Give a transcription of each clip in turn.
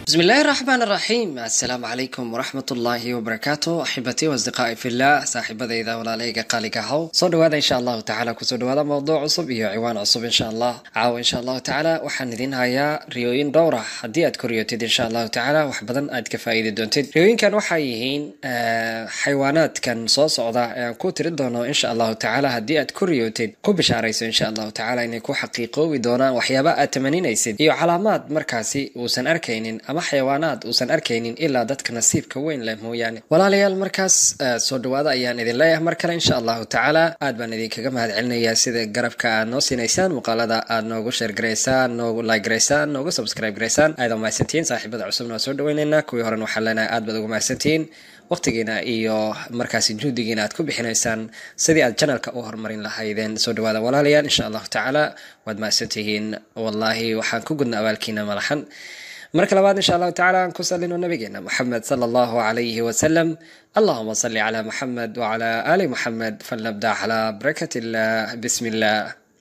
بسم الله الرحمن الرحيم السلام عليكم ورحمة الله وبركاته أحبتي وأصدقائي في الله صاحبتي إذا ولا ليك قالك هو صدوا هذا إن شاء الله تعالى كسودوا هذا موضوع عصب iyo ciwaan cusub insha allah caawa insha allahu tacaala waxaan idin hayaa riyooyin dhowr ah haddii aad ku riyootid insha allahu tacaala wax badan aad ka faa'iidi doontid riyooyinkan waxay yihiin xayawaanaadkan soo socda ee aan ku tiri doono insha allahu tacaala haddii aad ku riyootid ku bishaarayso insha allahu tacaala inay ku xaqiiqoobi doonaan waxyaaba aad tamaninaysid iyo calaamaad markaasi uusan arkaynin ama xayawaanaad uusan arkaynin ilaa dadka nasiibka weyn leh mooyaane walaalayaal markaas soo dhawaada ayaan idin leeyahay mar kale insha allahu tacaala aad baan idinkaga mahad celinayaa sida garabka aad noo siinaysaan muuqaalada aad noogu sheergaraysaan noogu like-garaysaan noogu subscribe garaysaan aad mahadsantihiin saaxiibada cusubna waa soo dhaweyneynaa kuwii horena waxaan leenahay aad baad ugu mahadsantihiin waqtigiina iyo markaasi juhdigiina aad ku bixinaysaan sidii aad janalka u horumarin lahaydeen soo dhawaada walaalayaal insha allahu tacaala waad mahadsantihiin wallaahi waxaan ku gudna abaalkiina malaxan marka labaad insha allahu tacala aan ku salino nabigeena moxamed sala allahu calayhi wasalam allahuma salli calaa moxamed wacala aali moxamed falnabda calaa barakat illah bismi illah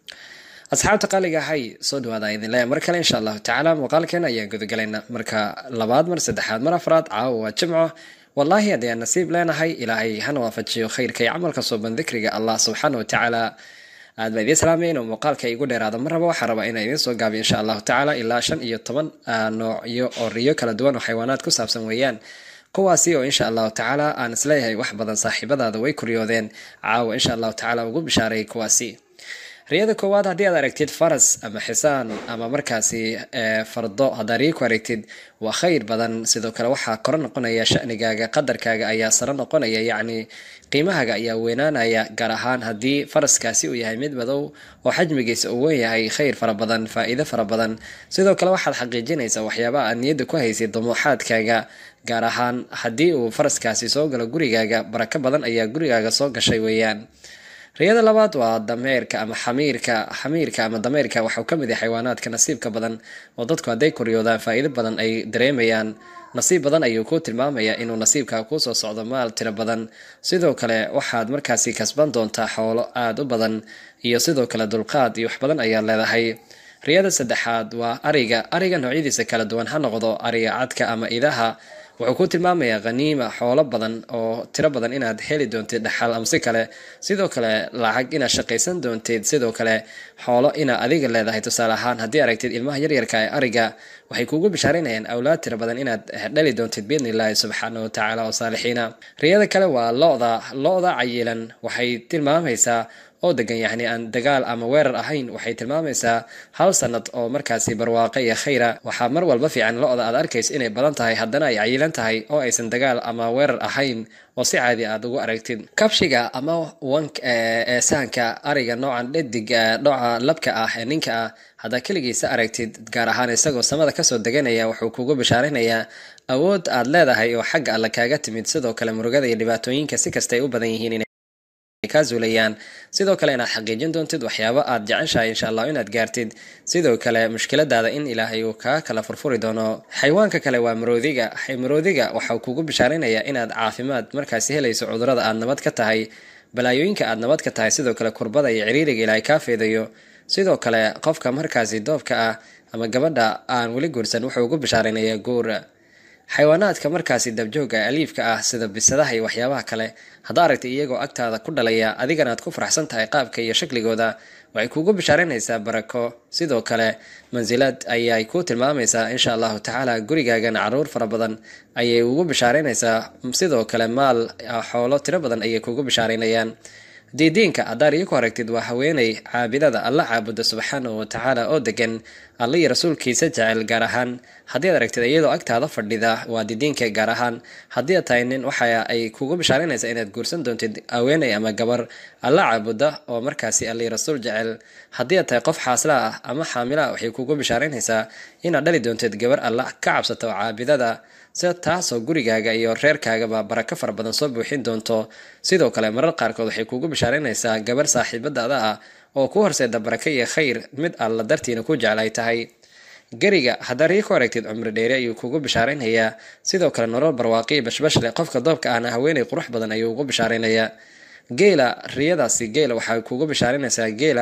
asxaabta qaaliga ahay soo dhawaada idin leeya mar kale insha allahu tacaala muuqaalkeena ayaan gudagalayna marka labaad mar saddexaad mar afraad caawa waa jimco wallaahi haddii aan nasiib leenahay ilaahay hana waafajiyo khayrka iyo camalka sooban dikriga allah subxaana wa tacaala aad baa idiin salaamaya inuu muuqaalka igu dheeraado mar raba waxaan rabaa inaan idiin soo gaabiyo insha allahu tacaala ilaa shan iyo toban noocyo oo riyo kala duwan oo xayawaanaad ku saabsan weeyaan kuwaasi oo insha allahu tacaala aan isleeyahay wax badan saaxiibadaada way kuryoodeen caawa insha allahu tacaala ugu bishaaray kuwaasi riyada koowaad haddii aad aragtid faras ama xisaan ama markaasi fardo haddaad riyo ku aragtid waa khayr badan sidoo kale waxaa koro noqonaya shanigaaga qadarkaaga ayaa saro noqonaya yacni qiimahaaga ayaa weynaanaya gaar ahaan haddii faraskaasi uu yahay mid madow oo xajmigiisa uu wen yahay khayr fara badan faa-iido fara badan sidoo kale waxaad xaqiijinaysaa waxyaabaha aad niyadda ku haysid dumuuxaadkaaga gaar ahaan haddii uu faraskaasi soo galo gurigaaga barako badan ayaa gurigaaga soo gashay weeyaan riyada labaad waa dameerka ama xamiirka xamiirka ama dameerka waxau ka mid yahay xayawaanaadka nasiibka badan oo dadku hadday koryoodaan faa-iido badan ay dareemayaan nasiib badan ayuu kuu tilmaamayaa inuu nasiibka kuusoo socdo maal tiro badan sidoo kale waxaad markaasi kasban doontaa xoolo aada u badan iyo sidoo kale dulqaad iyo wax badan ayaad leedahay riyada saddexaad waa ariga ariga noocyadiisa kala duwan ha noqdo ariga cadka ama idaha wuxuu ku tilmaamayaa khaniima xoolo badan oo tiro badan inaad heli doontid dhaxal ama si kale sidoo kale lacag inaad shaqaysan doontid sidoo kale xoolo inaad adiga leedahay tusaale ahaan haddii aragtid ilmaha yaryarka ee ariga waxay kuugu bishaarinayaan awlaad tiro badan inaad dhali doontid biidni illaahi subxaana wa tacaala oo saalixiina riyada kale waa lo-da lo-da cayilan waxay tilmaamaysaa oo degan yacni aan dagaal ama weerar ahayn waxay tilmaamaysaa hal sanad oo markaasi barwaaqo iyo khayra waxaa mar walba fiican lo-da aad arkayso inay badan tahay haddana ay cayilan tahay oo aysan dagaal ama weerar ahayn oo si caadi aad ugu aragtid kabshiga ama wank ee sahanka ariga noocan dhadig nooca labka ah ee ninka ah haddaad keligiisa aragtid gaar ahaan isagoo samada kasoo deganaya wuxuu kugu bishaarinayaa awood aad leedahay oo xagga alle kaaga timid sidoo kale murugada iyo dhibaatooyinka si kasta ay u badan yihiin kaa zuulayaan sidoo kale inaad xaqiijin doontid waxyaabo aad jeceshahay insha allah inaad gaartid sidoo kale mushkiladaada in ilaahay uu kaa kala furfuri doono xayawaanka kale waa maroodiga maroodiga waxau kugu bishaarinayaa inaad caafimaad markaasi helayso cudurada aad nabad ka tahay balaayooyinka aad nabad ka tahay sidoo kale kurbada iyo ciriiriga ilaahay kaa feedayo sidoo kale qofka markaasi doobka ah ama gabadha aan weli guursan wuxuu ugu bishaarinayaa guur xayawaanaadka markaasi dabjooga aliifka ah sida bisadaha iyo waxyaabaha kale haddaa aragtay iyagoo agtaada ku dhalaya adigana aad ku faraxsan tahay qaabka iyo shakligooda waxay kuugu bishaarinaysaa barako sidoo kale mansilad ayay ku tilmaamaysaa insha allahu tacaala gurigaagana caruur fara badan ayay ugu bishaarinaysaa sidoo kale maal xoolo tiro badan ayay kugu bishaarinayaan diidiinka haddaad iyo ku aragtid waa haweeney caabidada alla caabuda subxaanahu watacaala oo degan alla iyo rasuulkiisa jecel gaar ahaan haddii ad aragtid iyadoo agtaada fadhida waa didiinka gaar ahaan haddii ad tahay nin waxa ay kugu bishaarinaysaa inaad guursan doontid haweeney ama gabar alla caabuda oo markaasi alla iyo rasuul jecel haddii ad tahay qof xaasla ah ama xaamila ah waxay kugu bishaarinaysaa inaad dhali doontid gabar alla ka cabsata oo caabidada sida taasoo gurigaaga iyo reerkaagaba barako fara badan soo buuxin doonto sidoo kale marar qaarkood waxay kuugu bishaarinaysaa gabar saaxiibadaada ah oo ku horseeda barako iyo khayr mid alla dartiina ku jecel ay tahay geriga haddaa rii ku aragtid cumri dheeri ayuu kugu bishaaraynayaa sidoo kale nolol barwaaqiyo bashbash leh qofka doobka ahna haweeney qurux badan ayuu ugu bishaaraynayaa geela riyadaasi geela waxay kugu bishaarinaysaa geela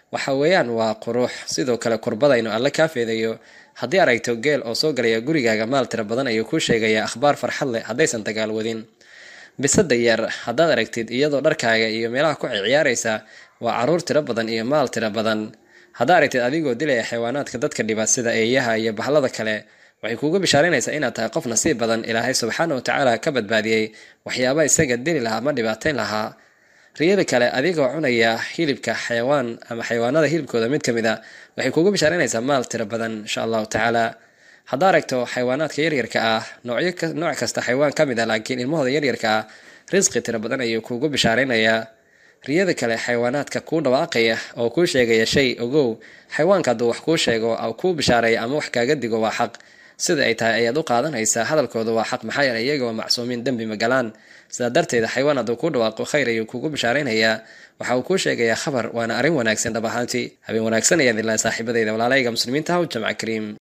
waxa weeyaan waa qurux sidoo kale kurbada inuu alle kaa feedayo haddii aragto geel oo soo galaya gurigaaga maal tira badan ayuu kuu sheegayaa akhbaar farxad leh haddaysan dagaal wadin bisada yar haddaad aragtid iyadoo dharkaaga iyo meelaha ku ciyaaraysa waa caruur tiro badan iyo maal tiro badan haddaa aragtid adigoo dilaya xayawaanaadka dadka dhiba sida eeyaha iyo bahlada kale waxay kuuga bishaaraynaysaa inaad tahay qof nasiib badan ilaahay subxaana wa tacaala ka badbaadiyey waxyaaba isaga dili lahaa ma dhibaateyn lahaa riyada kale adigoo cunaya hilibka xayawaan ama xayawaanada hilibkooda mid ka mid a waxay kuuga bishaaraynaysaa maal tiro badan insha allahu tacaala haddaa aragto xayawaanaadka yaryarka ah noocyo nooc kasta xayawaan ka mid a laakiin ilmahooda yaryarka ah risqi tiro badan ayuu kuugu bishaaraynayaa riyada kale xayawaanaadka kuu dhawaaqaya oo kuu sheegaya shay ogow xayawaanka hadduu wax kuu sheego kuu bishaareeya ama wax kaaga digo waa xaq sida ay tahay ayaad u qaadanaysaa hadalkooda waa xaq maxaa yeelay iyaga waa macsuumiin dembi magalaan sidaa darteeda xayawaan hadduu kuu dhawaaqo khayr ayuu kuugu bishaaraynayaa waxa uu kuu sheegayaa khabar waana arrin wanaagsan dhab ahaantii habeen wanaagsan ayaad ilaa saaxiibadayda walaalayga muslimiinta haw jamca kariim